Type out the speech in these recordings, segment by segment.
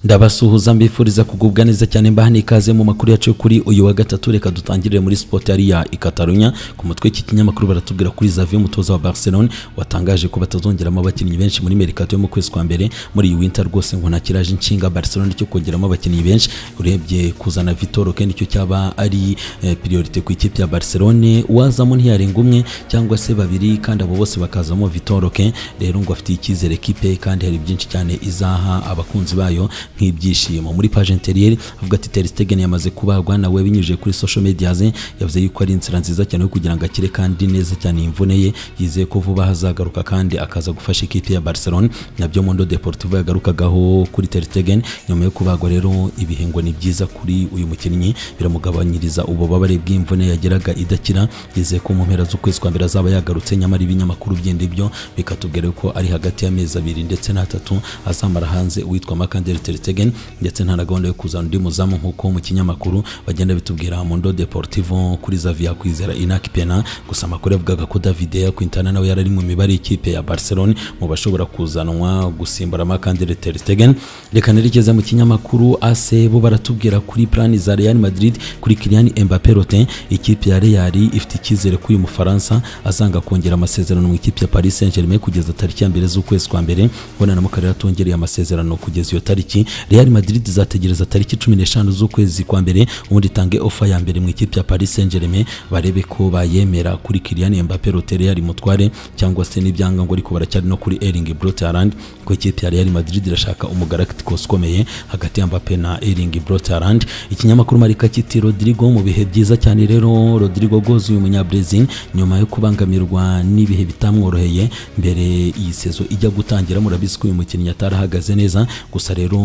ndabasuhuza mbifuriza kugubwa neza cyane mbaha n'ikaze mu makuru yacu yo kuri uyu wa gatatu reka dutangirire muri sipoti yari i Katarunya ku mutwe w'iki kinyamakuru baratubwira kuri Xavi umutoza wa Barcelona watangaje ko batazongeramo abakinnyi benshi muri merikato yo mu kwezi kwa mbere muri iyi winter rwose ngo nta kiraje inshinga Barcelona cyo kongeramo abakinnyi benshi urebye kuzana Vitor Oke nicyo cyaba ari eh, priorite ku ikipe ya Barcelona wazamo ntiyarenga umwe cyangwa se babiri kandi abo bose bakazamo Vitor Oke rero ngo afitiye icyizere kipe kandi hari byinshi cyane izaha abakunzi bayo nk'ibyishimo muri page interiyeri avuga ati Ter Stegen yamaze kubagwa nawe binyujije kuri social media ze yavuze yuko ari inzira nziza cyane yo kugira ngo akire kandi neza cyane imvune ye yizeye ko vuba hazagaruka kandi akaza gufasha ikipe ya Barcelona nabyo Mondo Deportivo yagarukagaho kuri Ter Stegen nyuma yo kubagwa rero ibihe ngo ni byiza kuri uyu mukinnyi biramugabanyiriza ububabare bw'imvune yageraga idakira yizeye ko mu mpera z'ukwezi kwa mbere azaba yagarutse nyamara ibinyamakuru byindi byo bikatubwira ko ari hagati y'amezi abiri ndetse n'atatu azamara hanze uwitwa Makandeli Ter Stegen ndetse nta na gahunda yo kuzana undi muzamu nk'uko mu kinyamakuru bagenda bitubwira Mundo Deportivo kuri Xavi kwizera Inak Pena gusa amakuru yavugaga ko David Quintana nawe yari ari mu mibare y'ikipe ya Barcelona mu bashobora kuzanwa gusimbura Makandeli Ter Stegen reka nerekeze mu kinyamakuru AC bo baratubwira kuri plani za Real Madrid kuri Kylian Mbappé Rotin ikipe ya Real ifite icyizere ko uyu Mufaransa azanga kongera amasezerano mu ikipe ya Paris Saint-Germain kugeza tariki ya mbere z'ukwezi kwa mbere bona na Mukarera atongereye amasezerano kugeza iyo tariki Real Madrid izategereza tariki 15 z'ukwezi kwa mbere ubundi itange ofa ya mbere mu ikipe ya Paris Saint-Germain barebe ko bayemera kuri Kylian Mbappé Rotin Real Mutware cyangwa se n'ibyanga ngo ariko baracyari no kuri Erling Braut Haaland ko ikipe ya Real Madrid irashaka umugalacticos ukomeye hagati ya Mbappé na Erling Braut Haaland ikinyamakuru Marika kiti Rodrigo mu bihe byiza cyane rero Rodrigo Goz uyu munyabrazil nyuma yo kubangamirwa n'ibihe bitamworoheye mbere iyi sezo ijya gutangira murabizi ko uyu mukinnyi atarahagaze neza gusa rero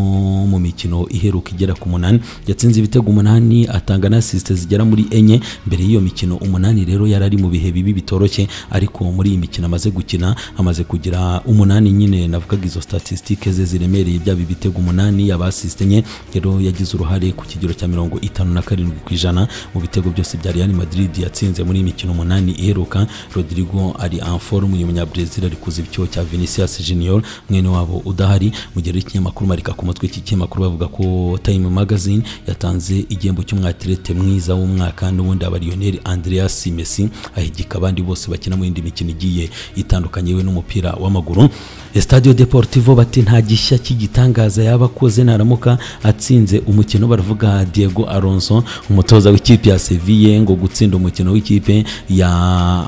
mu mikino iheruka igera ku munani yatsinze ibitego umunani atanga na assist zigera muri enye mbere y'iyo mikino umunani rero yari ari mu bihe bibi bitoroshye ariko muri iyi mikino amaze gukina amaze kugira umunani nyine navugaga izo statistique ze ziremereye byaba ibitego umunani yaba assist enye rero yagize uruhare ku kigero cya mirongo itanu na karindwi ku ijana mu bitego byose bya Real Madrid yatsinze muri iyi mikino umunani iheruka Rodrigo ari en forme uyu munyabrazil ari kuziba icyuho cya Vinicius Junior mwene wabo udahari mu gihe rero ikinyamakuru marika ku mutwe iki kinyamakuru bavuga ko Time Magazine yatanze igihembo cy'umwatirete mwiza w'umwaka n'ubundi abariyoneri Andreas Messi ahigika abandi bose bakina mu yindi mikino igiye itandukanye we n'umupira w'amaguru Estadio Deportivo bati nta gishya cy'igitangaza yaba akoze naramuka atsinze umukino baravuga Diego Alonso umutoza w'ikipe ya Sevilla ngo gutsinda umukino w'ikipe ya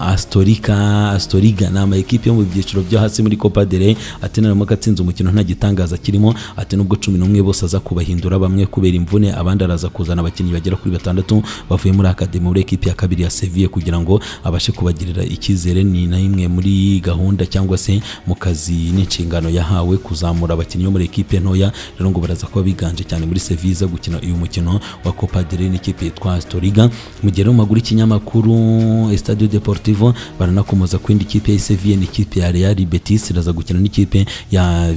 Astorica Astoriga ni ama ekipe yo mu byiciro byo hasi muri Copa del Rey ati naramuka atsinze umukino nta gitangaza kirimo ati nubwo cumi n'umwe bose aza kubahindura bamwe kubera imvune abandi araza kuzana abakinnyi bagera kuri batandatu bavuye muri akademi muri ekipe ya kabiri ya Sevilla kugira ngo abashe kubagirira icyizere ni na imwe muri gahunda cyangwa se mu kazi n'inshingano yahawe kuzamura abakinnyi bo muri ekipe ntoya rero ngo baraza kuba biganje cyane muri Sevilla gukina uyu mukino wa Copa del Rey n'ikipe yitwa Astoriga mu gihe rero maguru ikinyamakuru Estadio Deportivo baranakomoza ku yindi kipe ya Sevilla n'ikipe ya Real Betis iraza gukina n'ikipe ya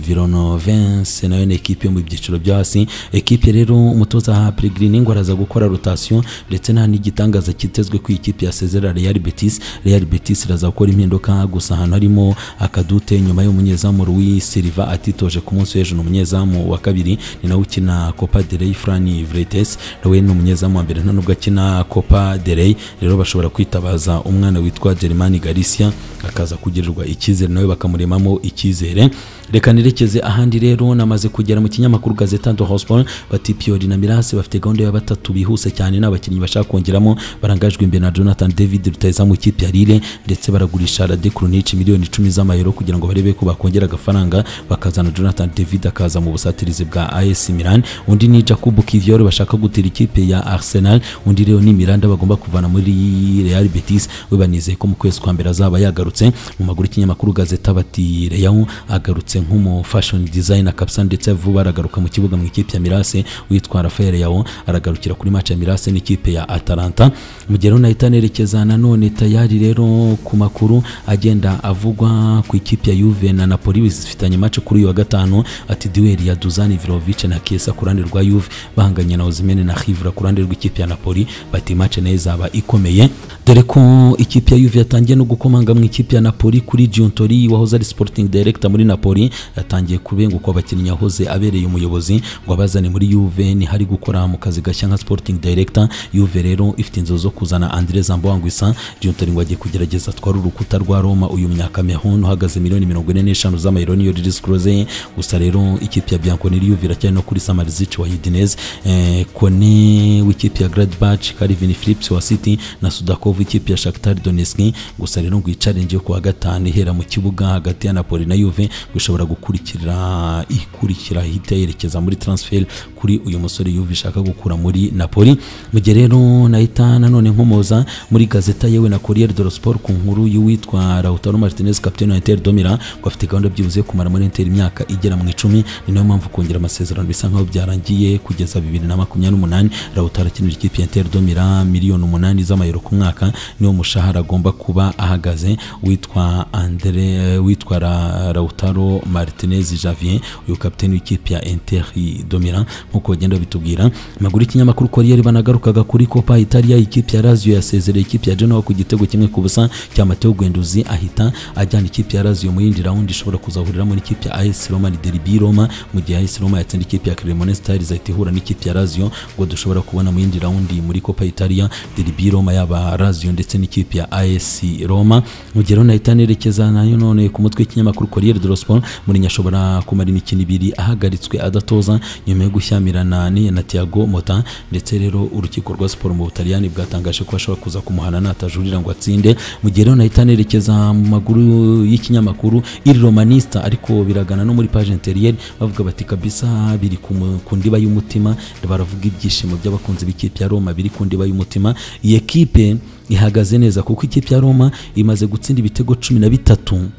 Villarnovense nayo ni ekipe yo mu byiciro byo hasi ekipe rero umutoza ha Pellegrini ngo araza gukora rotation ndetse nta n'igitangaza kitezwe ku ikipe ya Cesar Real Betis Real Betis iraza gukora impinduka gusa ahantu harimo akadute nyuma y'umunyezamu Luis Silva atitoje ku munsi w'ejo n'umunyezamu wa kabiri ni nawe ukina Copa del Rey Frani Vretes nawe ni umunyezamu wa mbere nta nubwo akina Copa del Rey rero bashobora kwitabaza umwana witwa Germani Galicia akaza kugirirwa icyizere nawe bakamuremamo icyizere reka nerekeze ahandi rero namaze kugera mu kinyamakuru Gazeta do Hosport bati Pioli na Mirasi bafite gahunda ya batatu bihuse cyane n'abakinnyi bashaka kongeramo barangajwe imbere na Jonathan David rutahiza mu ikipe ya Lille ndetse baragurisha Rade Krunic miliyoni 10 z'amayero kugira ngo barebe ko bakongera agafaranga bakazana Jonathan David akaza mu busatirizi bwa AS Milan undi ni Jacob Kivior bashaka gutera ikipe ya Arsenal undi rero ni Miranda bagomba kuvana muri Real Betis we banizeye ko mu kwezi kwa mbere azaba yagarutse mu maguru kinyamakuru Gazeta bati Real agarutse nk'umu fashion designer kabisa ndetse vuba aragaruka mu kibuga mu ikipe ya Mirase witwa Rafael Yao aragarukira kuri match ya Mirase n'ikipe ya Atalanta mu gihe na itanerekezana none tayari rero ku makuru agenda avugwa ku ikipe ya Juve na Napoli napoli bifitanye match kuri uyu wa gatanu ati duweli ya duzani virovic na kesa ku ruhande rwa yuve bahanganye na ozimene na hivra ku ruhande rw'ikipe ya napoli bati match nayo izaba ikomeye dore ko ikipe ya yuve yatangiye no gukomanga mu ikipe ya napoli kuri giuntori wahoze ari sporting director muri napoli yatangiye kubengukwa abakinnyi yahoze abereye umuyobozi ngo abazane muri yuve ntihari gukora mu kazi gashya nka sporting director yuve rero ifite inzozi zo kuzana andre zambawangwisa giuntori ngo agiye kugerageza atware urukuta rwa roma uyu munyakamehun uhagaze miliyoni mirongo ine n'eshanu z'amayero niyo riris kuroze gusa rero ikipe ya bianconi yuve iracyari no kuri samarizic wa udinese eh, kone w'ikipe ya gradbach karivin philips wa city na sudakov ikipe ya shaktar doneski gusa rero ngo icarenje yo ku wa gatanu ihera mu kibuga hagati ya napoli na yuve gushobora gukurikira ikurikira hita yerekeza muri transfer kuri uyu musore yuve ishaka gukura muri napoli mu gihe rero nahita nanone nkomoza muri gazeta yewe na Corriere dello Sport ku nkuru y'uwitwa Lautaro Martinez kapiteni wa Inter Domira ngo afite gahunda byibuze yo kumara muri Inter imyaka igera mu icumi ni nayo mpamvu kongera amasezerano bisa nkaho byarangiye kugeza bibiri na makumyabiri n'umunani Lautaro akinira ikipe ya Inter Domira miliyoni umunani z'amayero ku mwaka niwo mushahara agomba kuba ahagaze witwa Andre witwa Ra- Lautaro Martinez Javier uyu kapiteni w'ikipe ya Inter Domira nkuko bagenda bitubwira maguru y'ikinyamakuru Corriere banagarukaga kuri Copa Italia ikipe ya Lazio yasezereye ikipe ya Genoa ku gitego kimwe ku busa cya Matteo Guendouzi ahita ajyana ikipe ya Lazio mu yindi round ishobora kuzahuriramo n'ikipe ya AS Roma ni Derby Roma mu gihe AS Roma yatsinda ikipe ya Cremonese Stars izahita ihura n'ikipe ya Lazio ngo dushobora kubona mu yindi round muri Copa Italia Derby Roma yaba Lazio ndetse n'ikipe ya AS Roma mu gihe rero nahita nerekeza nayo none ku mutwe w'ikinyamakuru Corriere dello Sport Mourinho ashobora kumara imikino ibiri ahagaritswe adatoza nyuma yo gushyamirana ni na Thiago Motta ndetse rero urukiko rwa siporo mu Butaliyani bwatangaje ko ashobora kuza kumuhana natajurira ngo atsinde mu gihe rero nahita nerekeza mu maguru y'ikinyamakuru Il Romanista ariko biragana no muri page intérieure bavuga bati kabisa biri ku mu- ku ndiba y'umutima baravuga ibyishimo by'abakunzi b'ikipe ya Roma biri ku ndiba y'umutima iyi ekipe ihagaze neza kuko ikipe ya Roma imaze gutsinda ibitego cumi na bitatu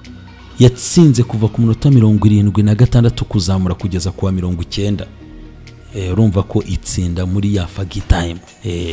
yatsinze kuva ku minota mirongo irindwi na gatandatu kuzamura kugeza kuwa mirongo icyenda Eh, urumva ko itsinda muri ya fagitime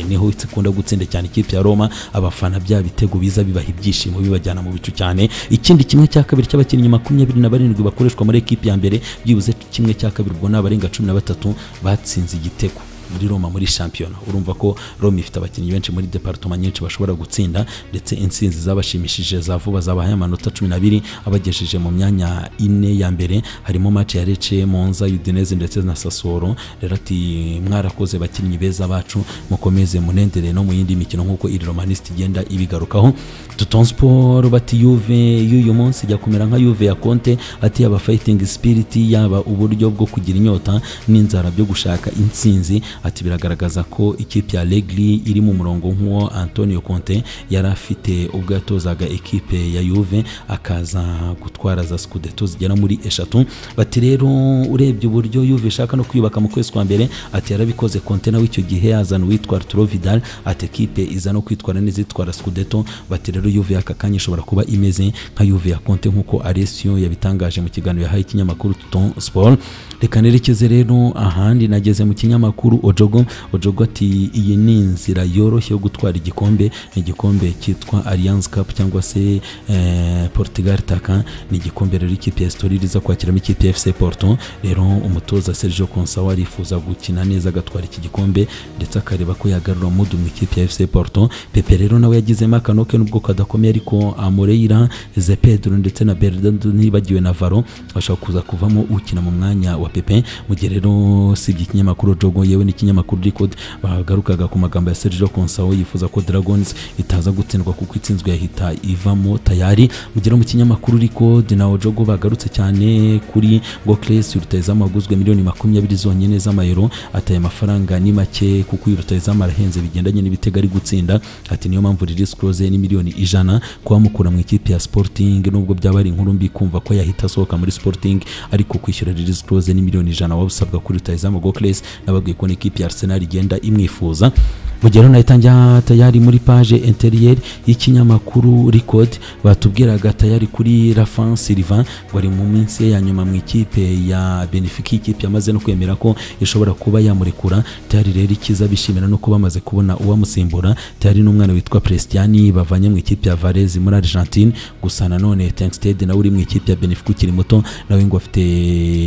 niho ikunda gutsinda cyane ikipe ya roma abafana bya bitego biza bibaha ibyishimo bibajyana mu bicu cyane ikindi kimwe cya kabiri cy'abakinnyi makumyabiri na barindwi bakoreshwa muri ekipi ya mbere byibuze kimwe cya kabiri ubwo ni abarenga cumi na batatu batsinze igitego muri Roma muri shampiyona urumva ko Roma ifite abakinnyi benshi muri departoma nyinshi bashobora gutsinda ndetse insinzi zabashimishije za vuba zabahaye amanota cumi n'abiri abagejeje mu myanya ine ya mbere harimo match ya Lecce Monza Udinese ndetse na Sassuolo rero ati mwarakoze bakinnyi beza bacu mukomeze munendereye no mu yindi mikino nk'uko iri romaniste igenda ibigarukaho Duton Sport bati Juve y'uyu munsi ijya kumera nka Juve ya Conte ati yaba fighting spirit yaba uburyo bwo kugira inyota n'inzara byo gushaka intsinzi ati biragaragaza ko ikipe ya Allegri iri mu murongo nk'uwo Antonio Conte yari afite ubwo yatozaga ikipe ya Juve akaza gutwara za Scudetto zigera muri eshatu bati rero urebye uburyo Juve ishaka no kwiyubaka mu kwezi kwa mbere ati yarabikoze Conte nawe icyo gihe yazana uwitwa Arturo Vidal ati ekipe iza no kwitwara neza itwara Scudetto bati rero Juve y'aka kanya ishobora kuba imeze nka Juve ya Conte nk'uko Alessio yabitangaje mu kiganiro yahaye ikinyamakuru Tutton Sport reka nerekeze rero ahandi nageze mu kinyamakuru Ojogo Ojogo ati iyi ni inzira yoroshye yo gutwara igikombe ni igikombe cyitwa Alliance Cup cyangwa se eh, Portugal Taka ni igikombe rero ikipe ya Estoril iza kwakiramo ikipe ya FC Porto rero umutoza Sergio Conceição arifuza gukina neza agatwara iki gikombe ndetse akareba ko yagarura umudu mu ikipe ya FC Porto Pepe rero nawe yagizemo akanoke n'ubwo kadakomeye ariko Amoreira Ze Pedro ndetse na Bernardo nibagiwe na Varo bashobora kuza kuvamo ukina mu mwanya wa Pepe mu gihe rero usibye ikinyamakuru Jogo yewe n'ikinyamakuru Record bagarukaga ku magambo ya Sergio Conceição yifuza ko Dragons itaza gutsindwa kuko itsinzwe yahita ivamo tayari mu gihe rero mu kinyamakuru Record na Ojogo bagarutse cyane kuri ngo Cres rutayezamu waguzwe miliyoni makumyabiri zonyine z'amayero ataye amafaranga ni make kuko uyu rutayezamu arahenze bigendanye n'ibitego ari gutsinda ati niyo mpamvu Riris Close ni miliyoni ijana kuwamukura mu ikipe ya Sporting nubwo byaba ari inkuru mbi kumva ko yahita asohoka muri Sporting ariko kwishyura Riris Close ni miliyoni ijana wabusabwa kuri rutayezamu Gokles n'ababwiye ko n'ikipe ya Arsenal igenda imwifuza mu mu gihe rero najya tayari muri paje interiyeri y'ikinyamakuru record batubwiraga tayari kuri rafan sylvain ngo ari mu minsi ye ya nyuma mu ikipe ya benefika ikipe yamaze no kwemera ko ishobora kuba yamurekura tayari rero ikiza bishimira no kuba bamaze kubona uwamusimbura tayari n'umwana witwa Prestiani bavanye mu ikipe ya Varese muri Argentine gusa nanone Tengsted nawe uri mu ikipe ya Benfica ukiri muto nawe ngo afite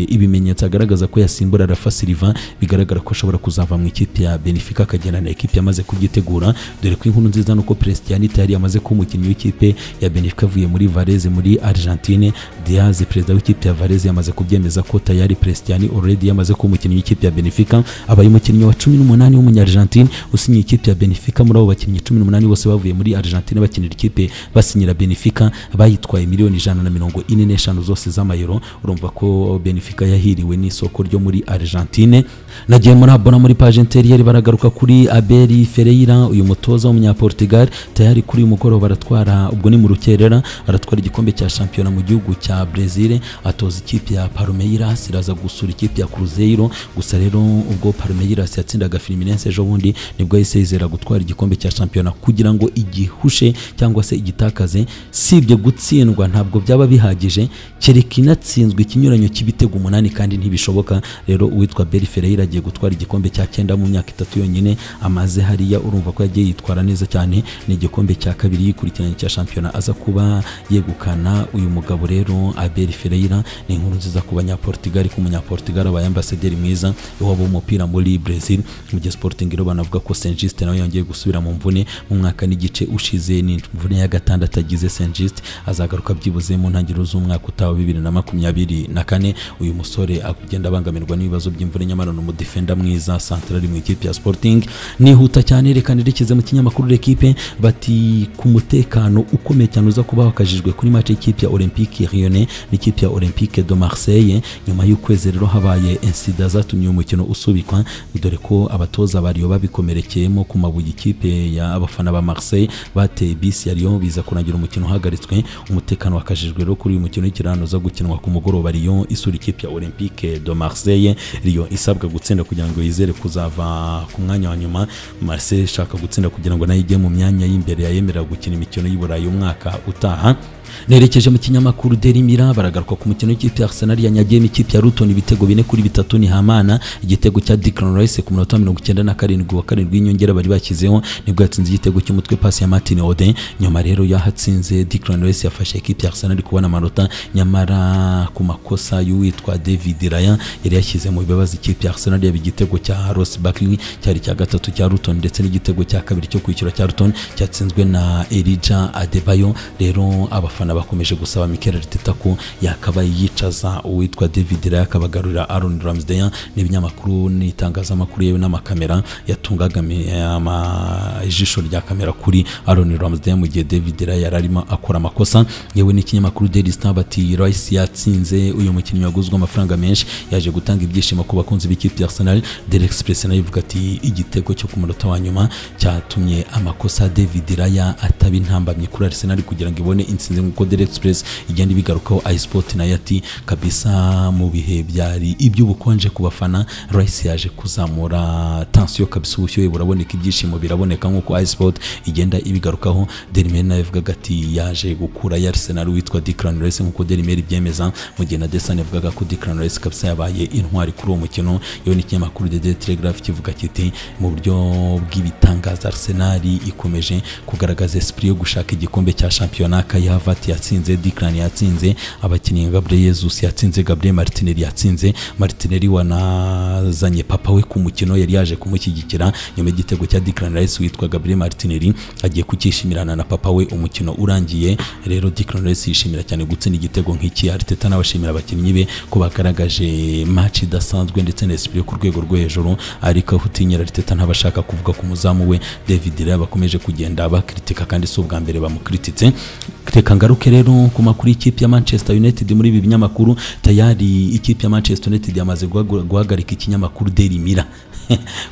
ibimenyetso agaragaza ko yasimbura Rafa Silva bigaragara ko ashobora kuzava mu ikipe ya Benfica akagenda na ikipe yamaze kubyitegura dore ko inkuru nziza nuko Prestiani tayari yamaze kuba umukinnyi w'ikipe ya Benfica avuye muri Varese muri Argentine Diaz perezida w'ikipe ya Varese yamaze kubyemeza ko tayari Prestiani already yamaze kuba umukinnyi w'ikipe ya Benfica abaye umukinnyi wa 18 w'umunya-Argentine usinyiye ikipe ya Benfica muri abo bakinnyi 18 bose bavuye muri Argentine bakinira ikipe basinyira Benfica bayitwaye miliyoni ijana na mirongo ine n'eshanu zose z'amayero urumva ko Benfica yahiriwe n'isoko ryo muri Argentine nagiye muri abona muri page intérieure baragaruka kuri Abel Ferreira uyu mutoza w'umunyaportugal tayari kuri uyu mugoroba aratwara ubwo ni mu rukerera aratwara igikombe cya shampiyona mu gihugu cya Brazil atoza ikipe ya Palmeiras iraza gusura ikipe ya Cruzeiro gusa rero ubwo Palmeiras yatsindaga Fluminense ejo bundi nibwo yahise yizera gutwara igikombe cya shampiyona kugira ngo igihushe cyangwa se igitakaze sibye gutsindwa ntabwo byaba bihagije kereka inatsinzwe ikinyuranyo cy'ibitego umunani kandi ntibishoboka rero uwitwa Beri Ferreira agiye gutwara igikombe cya cyenda mu myaka itatu yonyine amaze hariya urumva ko yagiye yitwara neza cyane ni igikombe cya kabiri yikurikiranye cya shampiyona aza kuba yegukana uyu mugabo rero Abel Ferreira ni inkuru nziza ku banyaportugal ku munyaportugal abaye ambasaderi mwiza waba umupira muri Brazil mu gihe Sporting rero banavuga ko Saint Just nawe yongeye gusubira mu mvune mu mwaka n'igice ushize ni imvune ya gatandatu agize Saint Just azagaruka byibuze mu ntangiriro z'umwaka utaha bibiri na makumyabiri na kane uyu musore agenda abangamirwa n'ibibazo by'imvune nyamara ni umudefenda mwiza santarari mu ikipe ya Sporting nihuta cyane reka nerekeze mu kinyamakuru l'Equipe bati ku mutekano ukomeye cyane uza kuba wakajijwe kuri match y'ikipe ya Olympique Lyonnais n'ikipe ya Olympique de Marseille nyuma y'ukwezi rero habaye insida zatumye uyu mukino usubikwa dore ko abatoza bariyo babikomerekeyemo ku mabuye ikipe ya abafana ba Marseille bateye bisi yariyo biza kurangira umukino uhagaritswe umutekano wakajijwe rero kuri uyu mukino w'ikirano uza gukinwa ku mugoroba Lyon isura ikipe ya Olympique de Marseille Lyon isabwa gutsinda kugira ngo yizere kuzava ku mwanya wa nyuma Marseille ishaka gutsinda kugira ngo nayo ijye mu myanya y'imbere yayemerera gukina imikino y'Iburayi umwaka utaha nerekeje mu kinyamakuru derimira baragaruka ku mukino w'ikipe ya arsenal yanyagiye n'ikipe ya ruton ibitego bine kuri bitatu ni hamana igitego cya Declan Rice ku munota wa mirongo icyenda na karindwi wa karindwi y'inyongera bari bashyizeho nibwo yatsinze igitego cy'umutwe pasi ya Martin Ode nyuma rero yahatsinze Declan Rice yafashe ikipe ya arsenal kubona amanota nyamara ku makosa y'uwitwa David Raya yari yashyize mu bibazo ikipe ya arsenal yaba igitego cya Ross Barkley cyari cya gatatu cya ruton ndetse n'igitego cya kabiri cyo kwishyura cya ruton cyatsinzwe na Elijah Adebayo rero abafana abafana bakomeje gusaba Mikel Arteta ko yakaba yicaza uwitwa David Raya akabagarurira Aaron Ramsdale n'ibinyamakuru n'itangazamakuru yewe n'amakamera yatungaga ijisho rya kamera kuri Aaron Ramsdale mu gihe David Raya yari arimo akora amakosa yewe n'ikinyamakuru Daily Star bati Rice yatsinze uyu mukinnyi waguzwe amafaranga menshi yaje gutanga ibyishimo ku bakunzi b'ikipe ya Arsenal Daily Express nayo ivuga ati igitego cyo ku munota wa nyuma cyatumye amakosa David Raya ataba intambamye kuri Arsenal kugira ngo ibone intsinzi nk'uko Daily Express igenda ibigarukaho iSport nayo ati kabisa mu bihe byari iby'ubukonje ku bafana Rice yaje kuzamura tensiyo kabisa ubushyuhe buraboneka ibyishimo biraboneka nk'uko iSport igenda ibigarukaho Daily Mail nayo ivugaga ati yaje gukura ya Arsenal witwa Declan Rice nk'uko Daily Mail ibyemeza mu gihe na The Sun yavugaga ko Declan Rice kabisa yabaye intwari kuri uwo mukino yewe n'ikinyamakuru The Daily Telegraph kivuga kiti mu buryo bw'ibitangaza Arsenal ikomeje kugaragaza esprit yo gushaka igikombe cya shampiyona kayava Havertz yatsinze Declan yatsinze abakinnyi Gabriel Jesus yatsinze Gabriel Martinelli yatsinze Martinelli wanazanye papa we ku mukino yari yaje kumushyigikira nyuma y'igitego cya Declan Rice witwa Gabriel Martinelli agiye kukishimirana na papa we umukino urangiye rero Declan Rice yishimira cyane gutsinda igitego nk'iki Arteta n'abashimira abakinnyi be ko bagaragaje match idasanzwe ndetse na esprit ku rwego rwo hejuru ariko aho utinyira Arteta ntabashaka kuvuga ku muzamu we David Raya bakomeje kugenda bakritika kandi si ubwa mbere bamukrititse reka ngaruke rero ku makuru y'ikipe ya manchester united muri ibi binyamakuru tayari ikipe ya manchester united yamaze guhagu- guhagarika ikinyamakuru daily mira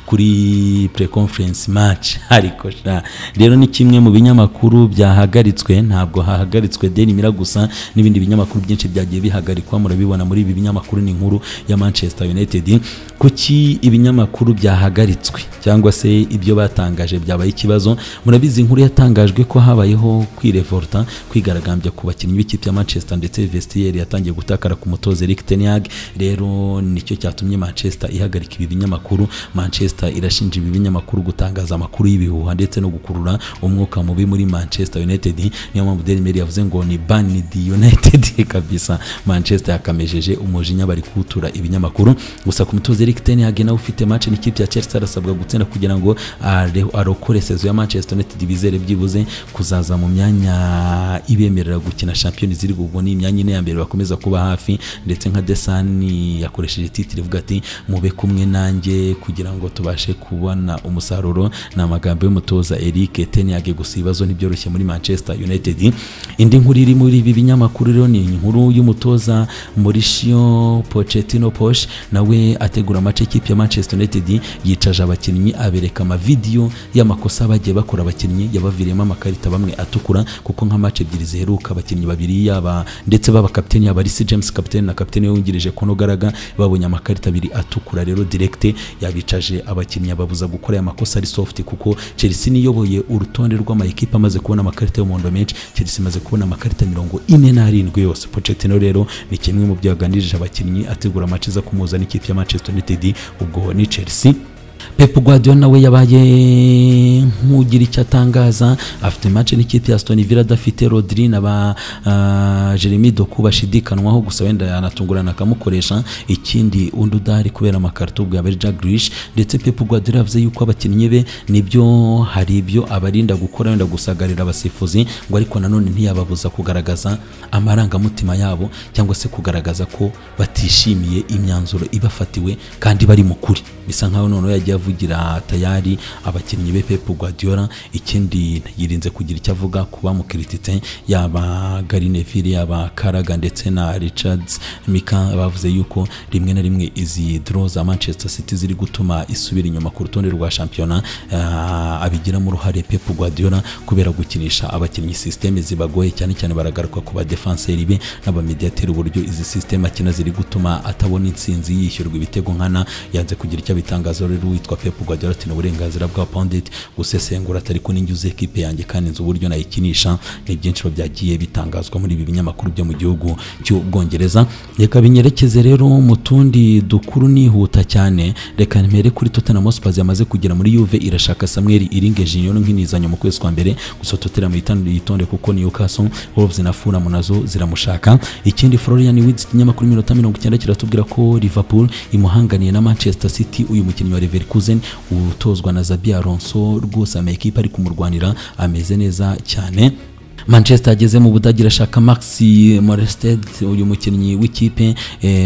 kuri pre-conference match ariko sha rero ni kimwe mu binyamakuru byahagaritswe ntabwo hahagaritswe daily mira gusa n'ibindi binyamakuru byinshi byagiye bihagarikwa murabibona muri ibi binyamakuru ni inkuru ya manchester united kuki ibinyamakuru byahagaritswe cyangwa se ibyo batangaje byabaye ikibazo murabizi inkuru yatangajwe ko habayeho kwirevolta kwigaragambya ku bakinnyi b'ikipe ya manchester ndetse vestiyeri yatangiye gutakara ku mutoza eric teniag rero nicyo cyatumye manchester ihagarika ibi binyamakuru manchester irashinja ibi binyamakuru gutangaza amakuru y'ibihuha ndetse no gukurura umwuka mubi muri manchester united niyo mpamvu daily mail yavuze ngo ni banned united kabisa manchester yakamejeje umujinya bari kuwutura ibinyamakuru gusa ku mutoza eric ten hag nawe ufite match n'ikipe ya chelsea arasabwa gutsinda kugira ngo are- arokore sezo ya manchester united bizere byibuze kuzaza mu myanya ibemerera gukina champions league ubwo ni imyanya ine ya mbere bakomeza kuba hafi ndetse nka desani yakoresheje titire ivuga ati mube kumwe nanjye kugira ngo tubashe kubona umusaruro ni amagambo y'umutoza eric ten hag gusa ibibazo ntibyoroshye muri manchester united indi nkuru iri muri ibi binyamakuru rero ni inkuru y'umutoza Mauricio Pochettino Posh nawe ategura amace ikipe ya Manchester United yicaje abakinnyi abereka amavidiyo y'amakosa bagiye bakora abakinnyi yabaviriyemo amakarita bamwe atukura kuko nka match ebyiri ziheruka abakinnyi babiri yaba ndetse b'abakapiteni yaba Reece James kapiteni na kapiteni wungirije Kono Garaga babonye amakarita abiri atukura rero direct yabicaje abakinnyi ababuza gukora aya makosa ari soft kuko Chelsea niyoboye urutonde rw'amayikipe amaze kubona amakarita y'umuhondo menshi Chelsea imaze kubona amakarita mirongo ine n'arindwi yose Pochettino rero ni kimwe mu byo yaganirije abakinnyi ategura amace aza kumuhuza n'ikipe ya Manchester United ubwo ni Chelsea Pep Guardiola nawe yabaye nk'ugira icyo atangaza afite match n'ikipe ya Aston Villa adafite Rodri na ba uh, Jeremy Doku bashidikanwaho gusa wenda yanatungurana akamukoresha ikindi undi udahari kubera amakarito bwa Jack Grealish ndetse Pep Guardiola yavuze yuko abakinnyi be nibyo hari ibyo abarinda gukora wenda gusagarira abasifuzi ngo ariko nanone ntiyababuza kugaragaza amarangamutima yabo cyangwa se kugaragaza ko batishimiye imyanzuro ibafatiwe kandi bari mu kuri bisa nkaho noneho yagiye avugira tayari abakinnyi be Pep Guardiola ikindi yirinze kugira icyo avuga ku bamukirititse yaba Gary Neville yaba Karaga ndetse na Richards Mika bavuze yuko rimwe na rimwe izi draw za Manchester City ziri gutuma isubira inyuma ku rutonde rwa shampiyona ah, abigiramo uruhare Pep Guardiola kubera gukinisha abakinnyi systeme zibagoye cyane cyane baragaruka ku ba defenseur be n'abamediateri uburyo izi systeme akina ziri gutuma atabona insinzi yishyurwa ibitego nkana yanze kugira icyo abitangazaho rero witwa Pep Guardiola ati ni uburenganzira bwa Pondit gusesengura atari ko ninjye uzi ekipe yanjye kandi nzi uburyo nayikinisha ni byinshi biba byagiye bitangazwa muri ibi binyamakuru byo mu gihugu cy'ubwongereza reka binyerekeze rero mu tundi dukuru nihuta cyane reka mpere kuri Tottenham Hotspur yamaze kugera muri Juve irashaka Samuel Iringe Junior nk'inizanyo mu kwezi kwa mbere gusa Tottenham yitan- yitonde kuko Newcastle Wolves na Fulham nazo ziramushaka ikindi Florian Wirtz ikinyamakuru iminota mirongo icyenda kiratubwira ko Liverpool imuhanganiye na Manchester City uyu mukinnyi wa Leverkusen utozwa na Xabi Alonso rwose ama ekipe ari kumurwanira ameze neza cyane manchester ageze mu budage irashaka max morested uyu mukinnyi w'ikipe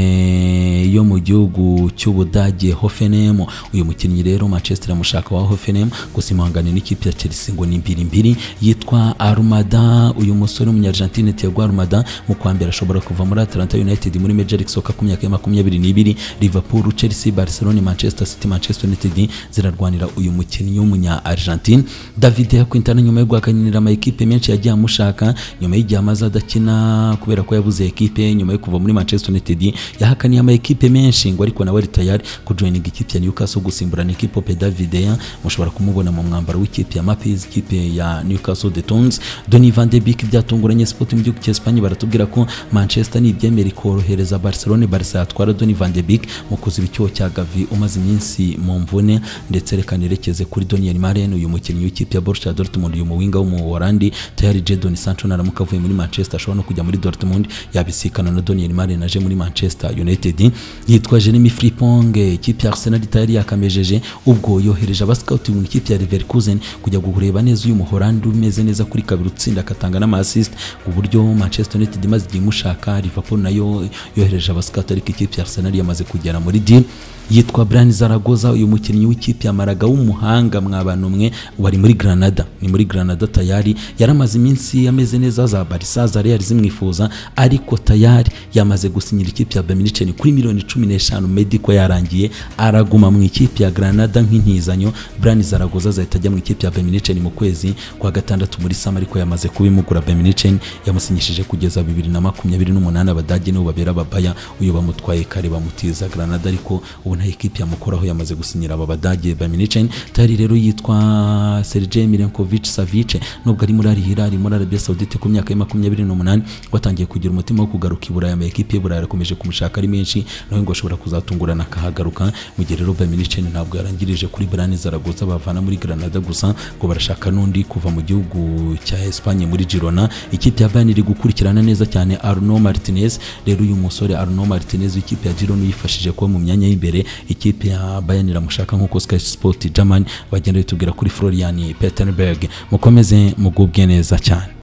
eh, yo mu gihugu cy'ubudage hoffenheim uyu mukinnyi rero manchester iramushaka wa hoffenheim gusa imuhangane n'ikipe ya chelsea ngo ni mbiri mbiri yitwa armada uyu musore w'umunyargentine tiago armada mu kwa mbere ashobora kuva muri atlanta united muri major league soccer ku myaka ya makumyabiri n'ibiri liverpool chelsea barcelona manchester city manchester united zirarwanira uyu mukinnyi w'umunya argentine david yakwintana nyuma yo guhakanira amayikipe menshi yagiye amushaka nyuma y'igihe amaze adakina kubera ko yabuze ekipe nyuma yo kuva muri manchester united yahakaniye amayikipe menshi ngo ariko nawe ari tayari kujoininga ikipe ya newcastle gusimburana ekipe pe david ya mushobora kumubona mu mwambaro w'ikipe ya mapis ikipe ya newcastle de tons doni van de Beek byatunguranye sport mu gihugu cy'espagne baratubwira ko manchester nibyemera ikorohereza barcelone barca yatwara doni van de Beek mu kuziba icyuho cya gavi umaze iminsi mu mvune ndetse reka nerekeze kuri daniel maren uyu mukinnyi w'ikipe ya borussia dortmund uyu muwinga w'umuholandi tayari jadon sancho naramuka avuye muri manchester ashobora no kujya muri dortmund yabisikana na daniel maren aje muri manchester united yitwa jeremy fripong ikipe ya arsenal tayari yakamejeje ubwo yohereje abascouting ikipe ya leverkusen kujya kureba neza uyu muholandi umeze neza kuri kabiri utsinda agatanga n'amaasist uburyo manchester united imaze igihe imushaka liverpool nayo yohereje abascouting ariko ikipe ya arsenal yamaze kugera muri deal yitwa Brian Zaragoza uyu mukinnyi w'ikipe ya Malaga w'umuhanga mwabantu mwe wari muri Granada ni muri Granada tayari yaramaze iminsi Messi ameze neza za Barca za Real zimwifuza ariko tayari yamaze gusinyira ikipe ya Bayern Munich kuri miliyoni 15 Medico yarangiye araguma mu ikipe ya Granada nk'intizanyo Brani Zaragoza zahita ajya mu ikipe ya Bayern Munich mu kwezi kwa gatandatu muri sama ariko yamaze kubimugura Bayern Munich yamusinyishije kugeza 2028 abadage nibo babera ababaya uyu bamutwaye kare bamutiza Granada ariko ubu nta ikipe yamukoraho yamaze gusinyira aba badage Bayern Munich tayari rero yitwa Sergej Milinkovic Savic nubwo ari muri Al Hilal muri Arabia Saoudite ku myaka ya 28 watangiye kugira umutima wo kugaruka i Buraya ama ekipe y'u Burayi arakomeje kumushaka ari menshi nawe ngo ashobora kuzatungurana akahagaruka mu gihe rero Bayern Munich ntabwo yarangirije kuri Brani Zaragoza bavana muri Granada gusa ngo barashaka n'undi kuva mu gihugu cya Espagne muri Girona ikipe ya Bayern iri gukurikirana neza cyane Arno Martinez rero uyu musore Arno Martinez w'ikipe ya Girona yifashije kuba mu myanya y'imbere ikipe ya Bayern iramushaka nk'uko Sky Sport German bagenda bitubwira kuri Florian Peterberg mukomeze mugubwe neza cyane